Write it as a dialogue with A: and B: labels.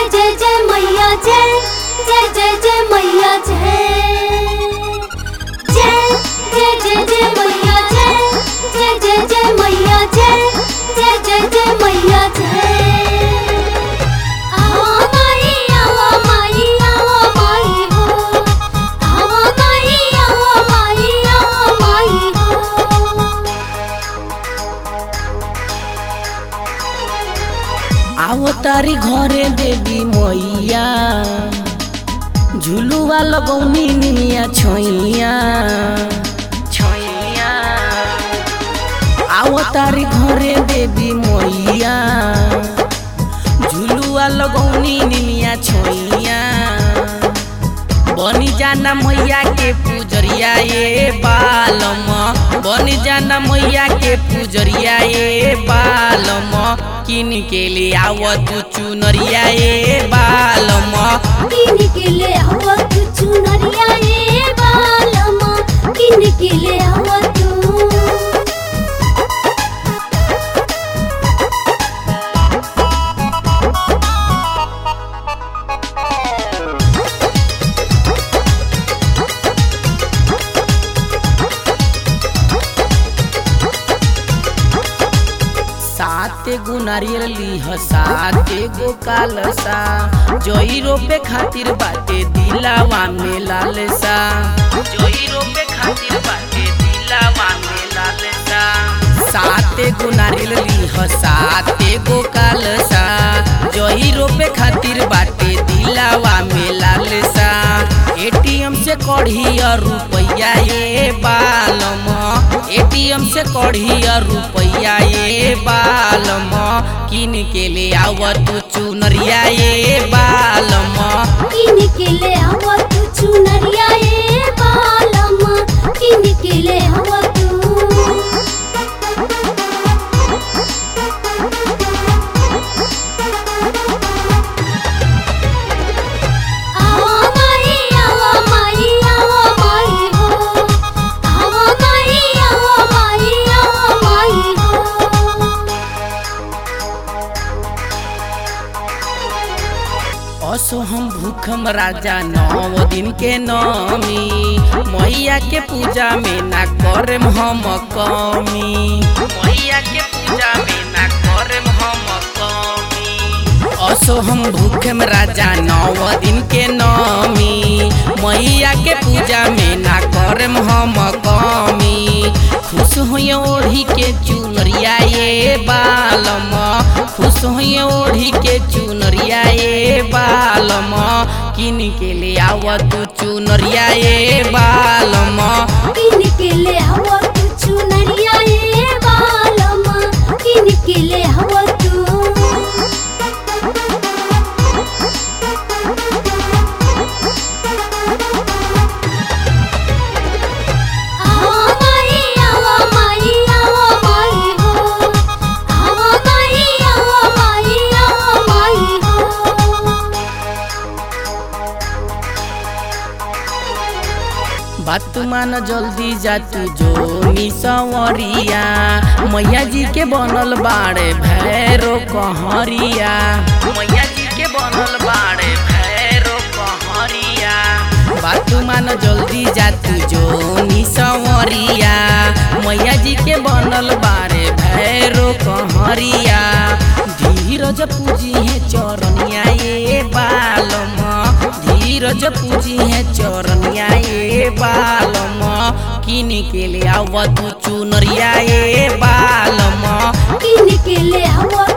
A: जय जय जय मैया जय जय जय जय मैया जय जय जय जय जय मैया जय जय जय जय मैया जय जय जय जय मैया जय आवा माई आवा माई आवा माई हो आवा माई आवा माई आवा माई हो
B: आओ तारी घरे देवी मैया झुलुआ लगौनी निमिया छोइया छोइया आओ तारी घरे देवी मैया झुलुआ लगौनी निमिया छोइया बनी जाना मैया के पूजरिया ए बालम बनी जाना मैया के पूजरिया ए बालम किन के ले आव तू चुनरिया ए बालम
A: किन के ले आवा तू चुनरिया ए बालमा किन के ले आवा तू
B: सात गो नारियल लीह सात गो कालसा जोई रोपे खातिर बाटे दिलावा में लालसा जोई रोपे खातिर बाटे दिलावा में लालसा सात गो नारियल लीह सात गो कालसा जोई रोपे खातिर बाटे दिलावा में लालसा एटीएम से कढ़ी रुपैया ए बालम एटीएम से कढ़ी रुपैया ए बालम किन के ले आव तू चुनरिया ए बालम
A: किन के ले आवा तू चुनरिया ए बालमा किन के ले आवा तू आवा माई आवा माई आवा माई हो आवा माई आवा माई आवा माई हो
B: असो हम भूखम राजा नौ दिन के नमी मैया के पूजा में ना करम हम कमी मैया के पूजा में ना करम हम कमी असो हम भूखम राजा नौ दिन के नमी मैया के पूजा में ना करम हम कमी खुश होइए ओढ़ी के चुनरिया ए बालम खुश होइए ओढ़ी के चुनरिया ए बालम किन के ले आव तू चुनरिया ए बालम
A: किन के ले आवा तू चुनरिया ए बालमा किन के ले आवा तू आवा माई आवा माई आवा माई हो आवा माई आवा माई आवा माई हो
B: बात मान जल्दी जा तू जो मिसवरिया मैया जी के बनल बाड़े भैरो कहरिया मैया जी के बनल बाड़े भैरो कहरिया बात मान जल्दी जा तू जो मिसवरिया मैया जी के बनल बाड़े भैरो कहरिया धीरज पूजी है चरनिया ए बालम धीरज पूजी है चरनिया ए बालम किन के ले आव तू चुनरिया ए बालम
A: किन के ले आवा